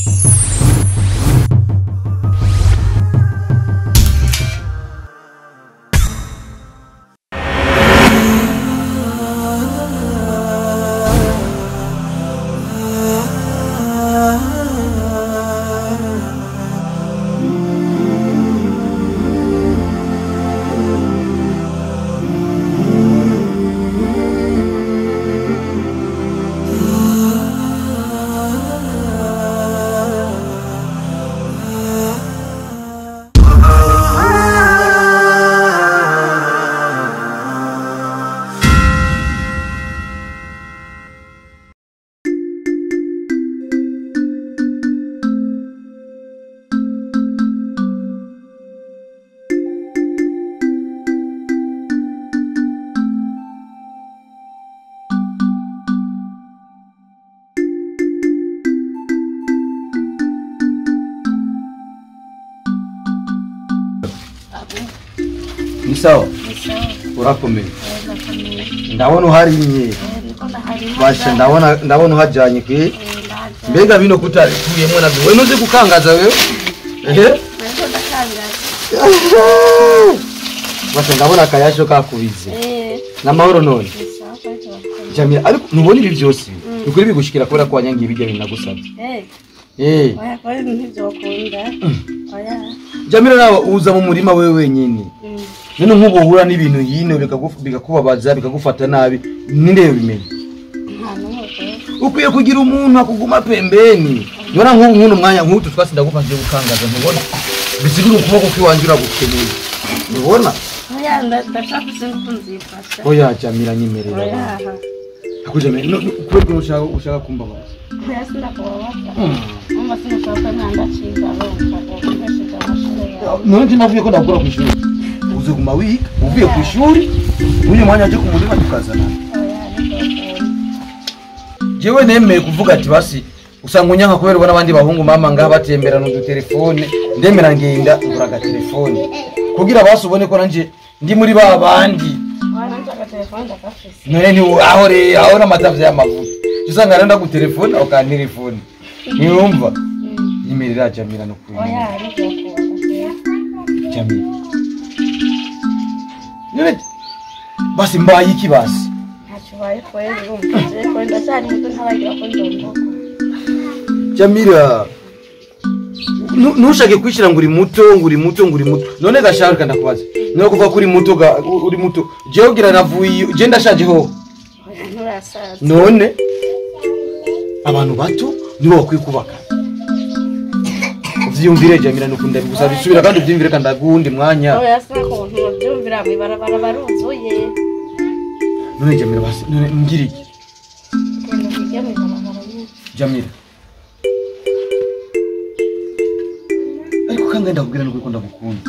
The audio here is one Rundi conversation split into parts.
ni sawa urakomeye ndabona uharimye basha ndabona ndabona uhajanye kwe mbega bino kutatuyemwo navyo we nuzi gukangaza wewe ehe basha ndabona akayasho kakubize n'amahoro none jamira ariko ntubona ibi vyose ukuri bigushikira kubera ko wanyangiye ibirya bintu nagusabye eh jamira nawe uza mu murima wewe wenyine none nk'ubu uhura n'ibintu yino bikagu- bikakubabaza bikagufata nabi ninde yobimenya ukwiye kugira umuntu akuguma pembeni nibona nk'ubu nk'uno mwanya nk'utu twasi ndagufashije gukangaza ntubona bisigura ukuboko kw'iwanje uragukeneye ntubona oya jamira nyemerera akujamira no- no- kubera ko ushaka ushaka kumbabaza none nje navuye ko ndakura ku ishuri uzoguma wiga uvuye ku ishuri uyu mwanya aje ku murima tukazana jewe nemeye kuvuga ati basi usanga unyanka kubera ubona abandi bahungu mama ngaha batemberana udutelefone ndemera ngenda ngura agatelefone kugira basi ubone ko nanje ndi muri ba bandi none ni aho re aho n'amatavyo y'amavuta usanga rero ndagutelefone aho kantelefone niyumva nyemerera jamira no kuri jamira none basi mbaye iki basi jamira nu- ntushake kwishira ngo uri muto ngo uri muto ngo uri muto none gashaka ndakubaza niyo kuva kuri muto ga uri muto jewe ugira navuye je ndashaje ho none abantu bato nibo bakwiye kubaka uvyiyumvire jamira nukunda bigusaba isubira kandi uvyiyumvire kandi agundi mwanya none jamira basi none ngira iki jamira ariko kandi ndakubwira nuko ndagukunda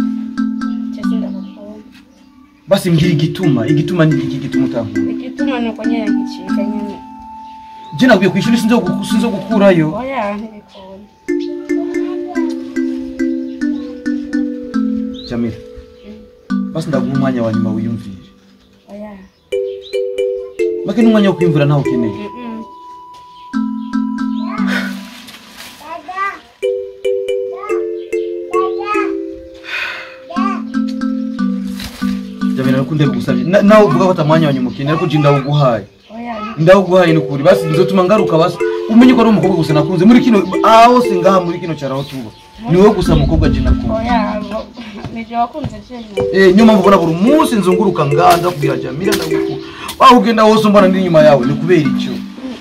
basi mbwira igituma igituma ni iki gituma utankunda igituma ni uko nyine ngicika nyine je naguye kwishuri sinzo gu- sinzo gukurayo oya ntibikunda jamira basi ndaguha umwanya wa nyuma wiyumvire oya make n'umwanya wo kwiyumvira ntawe ukeneye Mm-mm. jamira nuko ndabigusabye Na- nawe uvuga ko atamwanya wa nyuma ukeneye ariko je ndawuguhaye oya ndawuguhaye nukuri basi nzotuma ngaruka basi umenye ko ari umukobwa gusa nakunze muri kino aho hose ngaha muri kino cyaro aho tuba ni wowe gusa mukobwa je nakunze oya bo- nibyo wakunze jenyine Eh, niyo mpamvu ubona buri munsi nzunguruka ngaha ndakubwira jamira ndagukunda waho ugenda hose umbona ndi inyuma yawe ni kubera icyo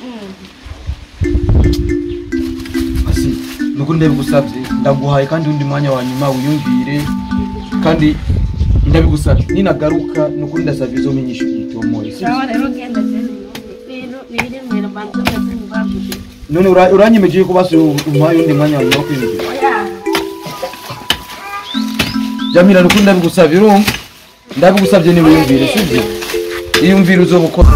asi nukuri ndabigusabye ndaguhaye kandi undi mwanya wa nyuma wiyumvire kandi ndabigusabye ninagaruka nukuri ndasabye izo menyesha igitomoye sawa rero genda jenyine ibintu biri mu rubanza umeze nk'ubwavuze none ura- uranyemeje ko basi umpaye undi mwanya wa nyuma wo kwiyumvira oya jamira nukuri ndabigusabye urumva ndabigusabye niwiyumvire sibyo iyumvire uzoba ukora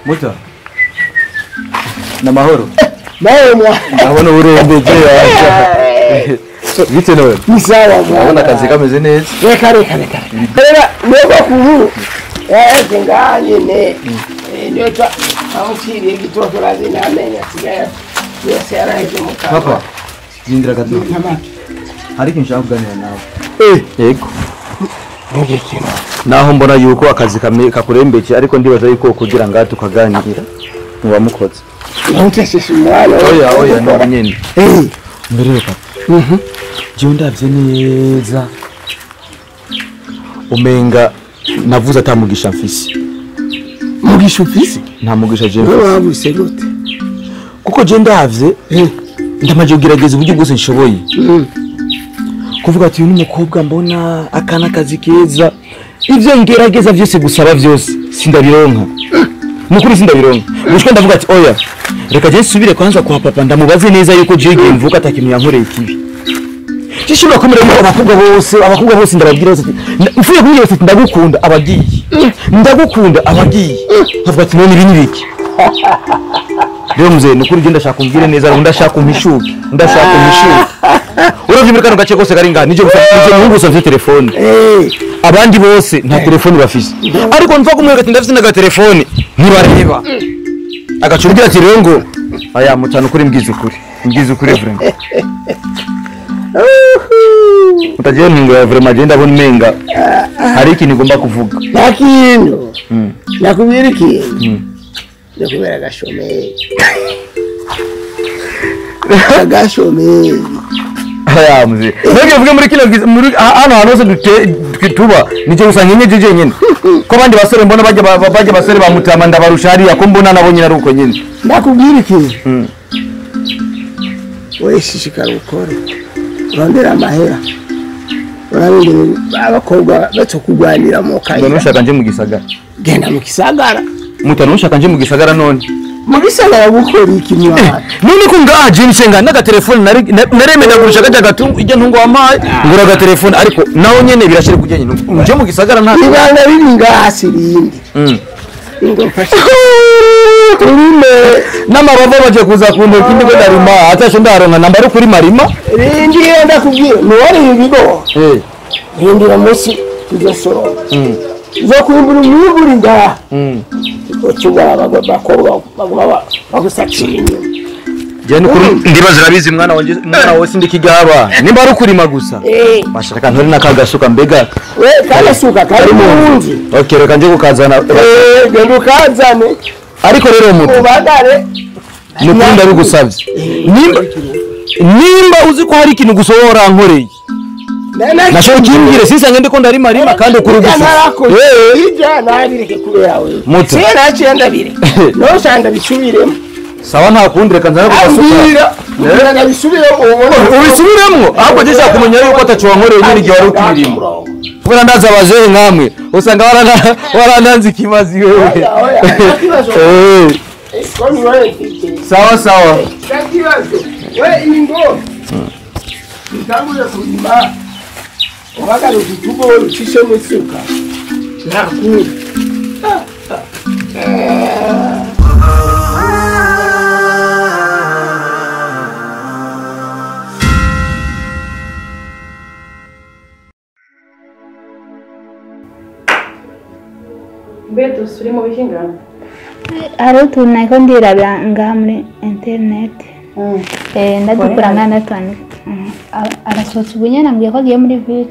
muta namahoro nawe mwana ndabona urembeje bite nawe ni sawa ndabona mwana akazi kameze neza reka reka reka reka nyogokuru yaje ngaha nyine Eh, niyo twa amuciriye igitoto razi n'amenyo asigaye yose yaraheze mu kanwa papa zindira gato ntamake hari ikintu nshaka kuganira nawe eh yego ngikino naho mbona yuko akazi kame- kakurembeje ariko ndibaza yuko kugira ngo tukaganira muba mukoze ntuteseshe umwana oya oya ntabwo nyine eh mbere reka jewe ndavye neza umenga navuze atamugisha mfise mugisha ufise nta mugisha jewe wowe mfise wabuse gute kuko je ndavye eh ndamaze kugerageza uburyo bwose nshoboye mm. kuvuga ati uyu ni umukobwa mbona akana akazi keza ivyo ngerageza vyose gusaba vyose sindabironka nukuri sindabironka gushika ndavuga ati oya reka je nsubire kwanza kwa papa ndamubaze neza yuko je igihe mvuka atakintu yankoreye kibi Shishobora kumera yuko abakobwa bose abakobwa bose ndababwira bose ati "Nda- mfuye kumubwira ati ndagukunda abagiye ndagukunda abagiye nkavuga ati none ibi ni biki rero muzee nukuri je ndashaka umbwire neza ndashaka umpishuke ndashaka umpishuke uravye muri kano gace kose kari ngaha nije gusa nije muhungu gusa mfite telefone eh abandi bose nta telefone bafise ariko nva kumwereka ati ndafise naga telefone ntibareba agacumbira ati rero ngo aya mutana ukuri mbwiza ukuri mbwiza ukuri vraiment utagiye ntungo ya vraiment je ndabona umenga hari ikintu igomba kuvuga nta kintu Mm. nakubwira ikintu Mm. nakubwira agashomeri agashomeri aya muzee nege vuge muri kino giz- muri ha- hano hantu hose dute- twi- tuba nije gusa nkenye je nyene ko abandi basore mbona bajya ba- ba- bajya basore bamutama ndabarusha hariya ko mbona nabo nyine ari uko nyene ndakubwira ikintu Mm. wowe shishikara ukore urondera amahera urabindira abakobwa bato kurwanira mu Mbona kayira ushaka nje mu gisagara genda mu gisagara mutana ushaka nje mu gisagara none mu gisagara gukora iki mwana none ko ngaha je nsenga naga telefone nari- na- naremera gurisha gaja gatungu ijya ntungo wamaye ngura ga telefone ariko naho nyene birashire kujya nyine nje mu gisagara nta ibanga riri ngaha sirindi Mm. ngo mfashe urime n'amababa baje kuza kuntoka indi ko ndarima atasho ndaronka namba ari kuri marima rindira ndakubwira ntiwari ibigo eh rindira munsi tuzosoroma mm. zo kwimbura umwiburi ngaha mm. utubara abakobwa baguma ba- bagusakira inyuma je nukuri ndibaza urabizi mwana wanje mwana wose ndikigaba nimba ari ukurima gusa Eh, bashaka ntore nakagasuka mbega we kagasuka kari mu nzu okay reka nje kukazana Eh, genda ukazane ariko rero mutu ubagare nukuri ndabigusavye nimba nimba uzi ko hari ikintu gusa wowe warankoreye nashobora ukimbwire sisange ndiko ndarima rima kandi ukuri gusa Eh, ija nabireke kubera wewe Muto. siye naciye ndabireka nosha ndabisubiremo sawa nta kundi reka nzane kugasuka ambwira kugira ngo abisubiremo ubone ubisubiremwo ahubwo je nshaka kumenya yuko ataco wankoreye nyine igihe wari ukibirimo kubera ndazi abajehe nkamwe usanga warana- warananze ikibazi wewe Oya, oya, nta kibazo. Eh, Kwani wewe kike sawa sawa Ndakibazo. We ingo. Nitangure kulima. Ubagara ututubo ucishe musuka. Nakuri. Mbe dusubire mu bihingano hariho utuntu nariko ndirabira ngaha muri interineti Eh, ndadukura ngaha ndatwandika Mm. A- arasohotse ubu nyene ambwiye ko agiye muri ville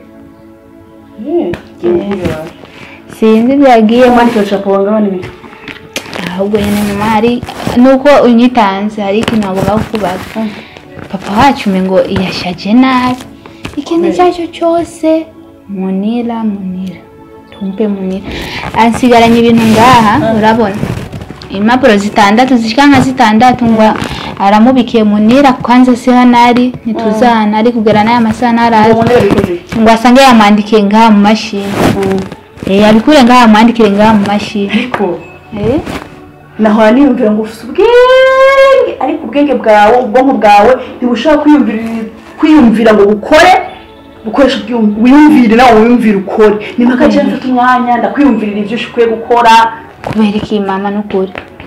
sinzi ibyo yagiyemo mwandika ucapo wangabana ibiki ahubwo nyine nyuma hari nuko unyitanze hari ikintu agomba kukubaza papa wacu ngo yashaje nabi ikintu icyo ari cyo cyose munira munira tumpe munira ansigaranye ibintu ngaha urabona impapuro zitandatu zishika nka zitandatu ngo aramubikiye munira kwanza si hano ari ntituzana ari kugera n'aya masaha ntarazi ubonera bikoze ngo asange yamwandikiye ngaha mu mashini Eh, abikure ngaha amwandikire ngaha mu mashini ariko Eh? nahora niyumvira ngo ufite ubwenge ariko ubwenge bwawe ubwonko bwawe ntibushobora kwiyumvira kwiyumvira ngo bukore bukoresha ubwiyum- wiyumvire nawe wiyumvire ukore niba akagira mfite umwanya ndakwiyumvirira ibyo ukwiye gukora kubera iki mama n'ukuri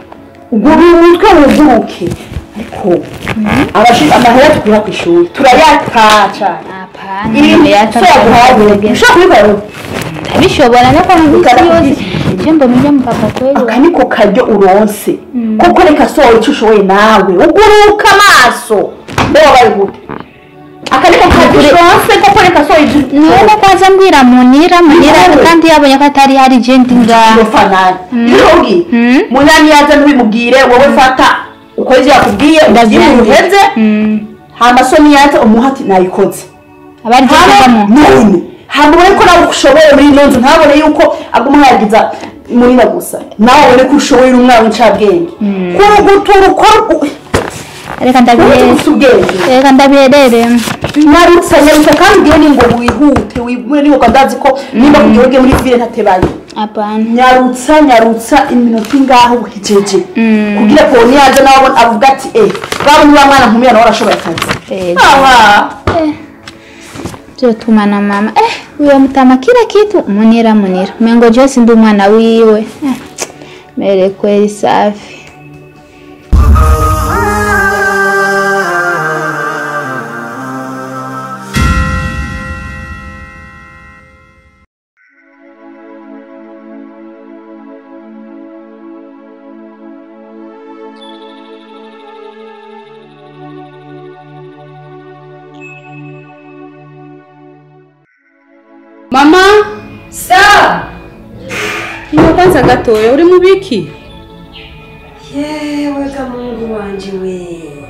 ugura umutwe wuguruke ariko abashinzwe amahera tukura ku ishuri turayataca apana ibintu yaguhaye ushobora kubikora ndabishobora no kwa misi Ukara- yose je mbona ujya mu papa kweli aka niko karyo uronse kuko reka sohora icyo ushoboye nawe uguruka amaso mbe wabaye gute aka niko karyo uronse kuko reka sohora icyo none kwaza mbwira munira munira Niwe. kandi yabonye ko atari hari je ndi ngaho urofanani ntirugi Mm. munani yaza ntubimubwire wowe fata uko ivyo yakubwiye ugiye mu ruheze hama so niyaza umuha ati nayikoze abari kuvamo none hama ubone ko nawe ushoboye muri ino nzu ntabone yuko aguma yagiza munina gusa nawe ubone ko ushoboye uri umwana w'incabwenge kurugutura ukora reka ndabihere gusa ubwenge reka ndabiherere nyarutsa nyarutsa kandi ugiye ni ngo wihute wibure niba ndazi ko niba kugira ugiye muri vile ntatebaye apana nyarutsa nyarutsa iminota ingaho bukijeje kugira ngo niyaza nawe abone- avuga ati eh baba niba mwana nkumira nawe arashoboye akazi Eh, aha vyotuma na mama eh uyo mutama kila kitu munira munira mengo jose ndi umwana wiwe eh, mere kweli safi mama sa niba kwanza gatoya uri mu biki yewe kamungu wanje we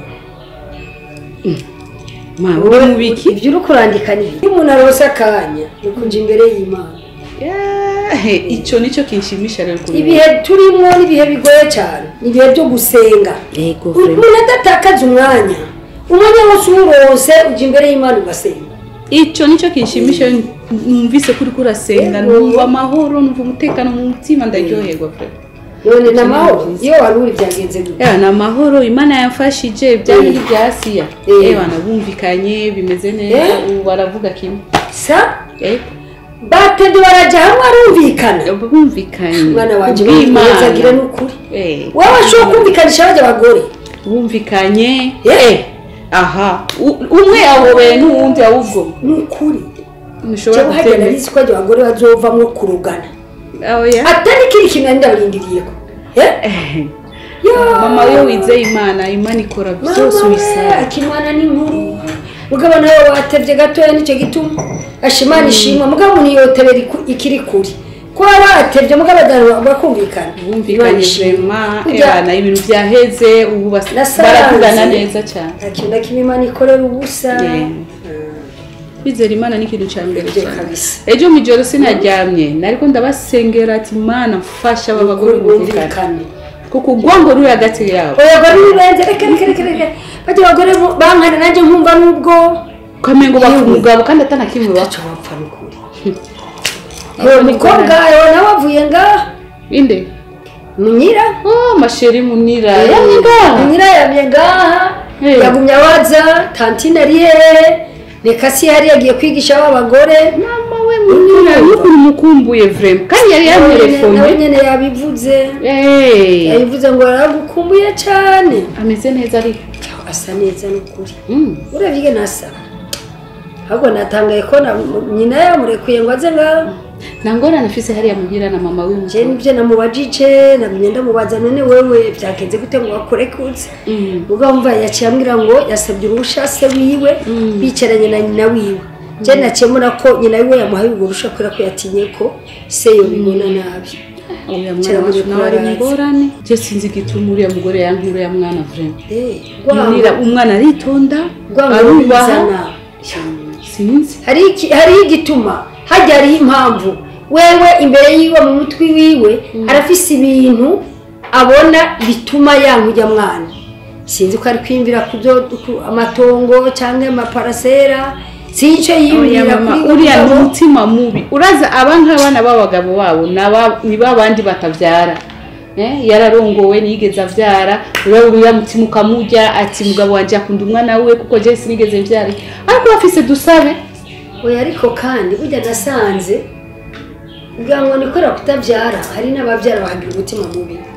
ma uri mu biki ibyo uri kurandika ni iyo umuntu arose akanya ni ukuja imbere y'imana Yahe, ico nico kinshimisha rero kuri ibihe turimo ni ibihe bigoye cyane ni ibihe byo gusenga yego umuntu adatakaza umwanya umwanya wose uwurose uja imbere y'imana ugasenga ico nico kinshimisha iyo numvise kuri kurasenga Yego. numva amahoro numva umutekano mu mutima ndaryoherwa pe none ni amahoro iyo wari uri byagenze gute Ewa, ni amahoro imana yamfashije bya bindi bya asiya Eh. ewa nabumvikanye bimeze neza Eh. ubu baravuga kimwe sa Yego. batede barajya hamwe arumvikana bumvikanye umwana wanjye kubw'Imana. wezagire n'ukuri Eh. wowe ashobora kumvikanisha bajya abagore bumvikanye Eh. eh aha U- umwe yahobeye n'uwundi ahubwo ni ukuri ntushobora cyangwa hagenda gutema nzi ko ajya abagore bazovamwo kurugana oya atari kiri kintu nari ndabarindiriyeho Eh? Yo! mama iyo wizeye imana imana ikora byose Mama we, ubisaba akimana ni nkuru mugabo nawe watevye gatoya nicyo gituma ashimana ishimwa mugabo niyotebera iku- ikiri kuri kuba batevye mugabo abantu bakumvikana bumvikanye vema ebana ibintu byaheze ubu bas- Nasanze. baravugana neza cyane ikintu na kimwe imana ikorera ubusa Yeah. kwizera imana ni ikintu cya mbere Ibyo cyane kabisa. ejo mu ijoro sinaryamye nariko ndabasengera ati mana mfasha aba bagore bumvikane bumvikane kuko urwango ruri hagati yabo abagore nibenze reka reka reka reka bajya abagore bo- bankana nanjye nkumva nubwo ukamengo bapfa Yewe. umugabo kandi atanakimwe bapfa ntacyo bapfa n'ukuri uwo mukobwa yawe nawe avuye ngaha inde munyira oh masheri munira yamye ngaha munyira yamye ngaha Eh. yagumye abaza tantine ari hehe reka si yari yagiye kwigisha abagore mama we munira n'ukuntu mukumbuye vrema kandi yari nawe yamurefonye nyine yabivuze Eh, yabivuze ngo aragukumbuye cyane ameze neza ariko asa neza n'ukuri Mm. urebye nasa ahubwo natangaye ko na- nyina yamurekuye ngo aze ngaha nta ngorane afise hariya mugira na mama we je nibyo namubajije namenye ndamubaza none wewe byagenze gute ngo wakurekutse Mm. ubwo mva yaciye ambwira ngo yasabye uruhusha se wiwe bicaranye na nyina wiwe je naciye mbona ko nyina wiwe yamuhaye urwo ruhusha kubera ko yatinye ko se yobibona nabi uriya Kera mwana wacu muri nawe ari mu Florence. ngorane je sinzi igituma uriya mugore yankura uriya mwana vrema Eh, munira rwango umwana aritonda rwango arubaha rubizana sinzi hari iki- hariho igituma hajya hariho impamvu wewe imbere yiwe mu mutwe wiwe arafise ibintu abona bituma yankujya mwana sinzi ko ari kwiyumvira ku byo ku- amatongo cyangwa amaparasera sinzi icyo Oya yiyumvira mama kuri uriya ni mugabo. umutima mubi uraza aba nk'abana b'abagabo babo naba- ni ba bandi batabyara Eh, yararongowe niyigeze avyara uriya uriya mutima ukamurya ati mugabo wanje akunda umwana we kuko je sinigeze mvyara ariko bafise dusabe oya ariko kandi burya nasanze kugira ngo nikora kutabyara hari n'ababyara bahagira umutima mubi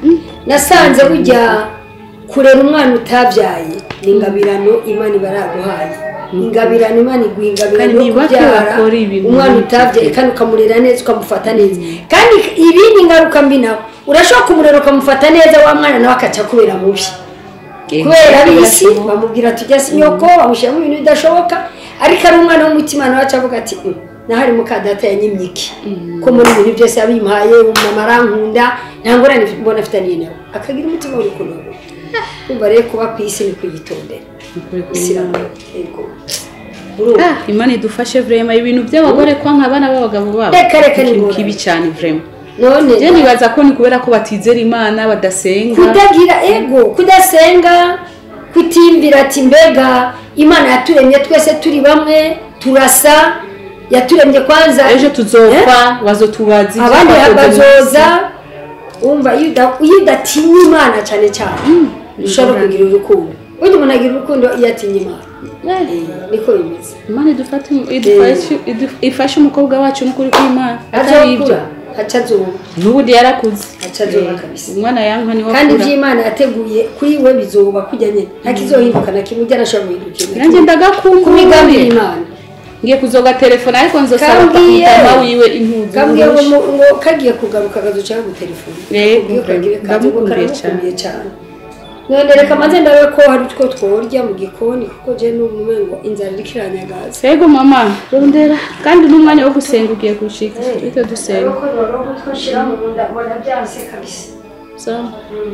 nasanze burya kurera umwana utabyaye ni ingabirano imana iba yaraguhaye ingabirano imana iguha ingabirano Kandi yo ni bake kubyara bakora ibintu umwana nk'ibyo. utabyaye kandi ukamurera neza ukamufata neza kandi ibindi ngaruka mbi nawe urashobora kumurera ukamufata neza wa mwana nawe akaca kubera mubi kubera ab'isi bamubwira ati ujya si nyoko bamushyiramo ibintu bidashoboka ariko ari umwana w'umutima nawe aca avuga ati "Mm, nahari muka data yanyimye iki ko muri ibintu byose yabimpaye umumama arankunda nta ngorane mbona afitaniye nawe akagira umutima w'urukundo kumva rero kuba ku isi ni kuyitondera isi iragoye yego urumva Ah, imana idufashe vrema ibintu by'abagore kwa nk'abana b'abagabo babo Reka, reka, ni ikintu ngorane. kibi cyane vrema none je nibaza ko ni kubera ko batizera imana badasenga kudagira ego kudasenga kutimbira ati mbega imana yaturemye twese turi bamwe turasa yaturemye kwanza ejo tuzopfa bazotubaza ibyo abandi twakoze mu bazoza wumva iyo uda- iyo udatinya imana cyane cyane ushobora kugira urukundo burya umuntu agira urukundo iyo atinya imana Eh, niko bimeze imana idufate idufashe idu- ifashe umukobwa wacu n'ukuri kw'imana atari ibyo azokura haca azuba n'ubundi yarakuze haca azuba kabisa umwana yanka niwe kandi akura iby'imana yateguye kuri we bizoba kujya nyine nta kizohinduka na kimwe ujya arashobora guhindukira nanjye ku migambi ndagakumbuye y'imana ngiye kuzoga telefone ariko nzosaba Kambwiye. mutama wiwe impuzu kabwiye ngo n'urushi. mu- ngo kagiye kugaruka akazuca gutelefone Yego, ndamukumbuye ndamukumbuye cyane none reka maze ndabe ko hari utwo tworya mu gikoni kuko je n'umume ngo inzara iriko iranyagaza Sego mama rondera kandi n'umwanya wo gusenga ugiye gushika bityo dusenga ko rero utwo nshira mu nda mbona byanse kabisa sawa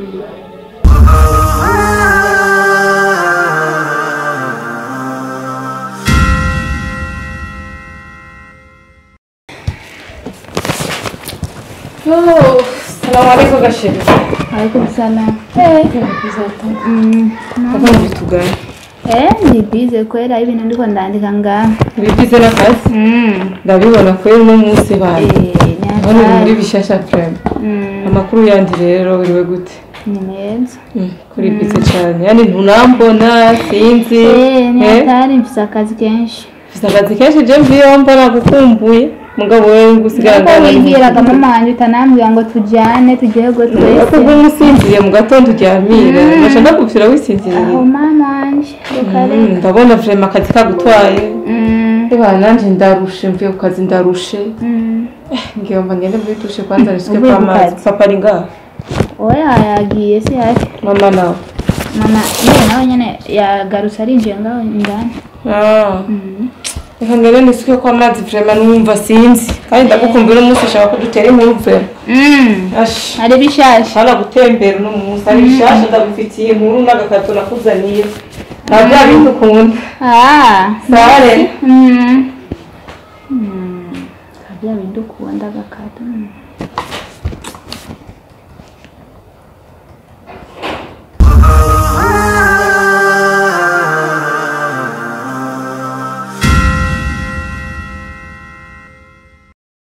salamu alaikum gasheri Alaikum salam. Eh, mm, kaka mbitugane eh, ni bize kwera ibintu ndiko ndandika ngaha. bigize n'akazi Mm. ndabibona ko uno munsi baye Eh, hano muri nyakari. bishasha prime Mm, amakuru yandi rero uriwe gute ni meza. Mm, kuri bize cyane yani ntunambona sinzi Eh, eh, nyakari mfise akazi kenshi. mfise akazi kenshi je mviyeho mbona gukumbuye mugabo wewe ngusigara Nako wibwiraga mama wanje utanambwira ngo tujane tujyego twese. kuba umusinziriye mu gatondo uryamira nasha ndagupfira wisinziriye Aho mama wanje. Rukare. Mm, ndabona vrema akazi kagutwaye Mm. eba nanje ndarushe mvuye ku kazi ndarushe Mm. ngiyomba ngende muri dushe kwanza risike Uvuye ku kw'amazi kazi? papa ari ngaha Oya yagiye si yake. mama nawe Mama yewe nawe nyene yagarutse arinjiye ngaho indani. Ah. reka ngende nisike kw'amazi vrema numva sinzi kandi ndagukumbuye uno munsi ushaka ko dutera inkuru vrema Mm. ash Ari bishasha. hana gutembera uno munsi ari bishasha ndagufitiye inkuru n'agakato nakuzaniye nta bya bintu ukunda Ah. sare Mm. Mm. Kabya bindu kuwanda gakata. Mm.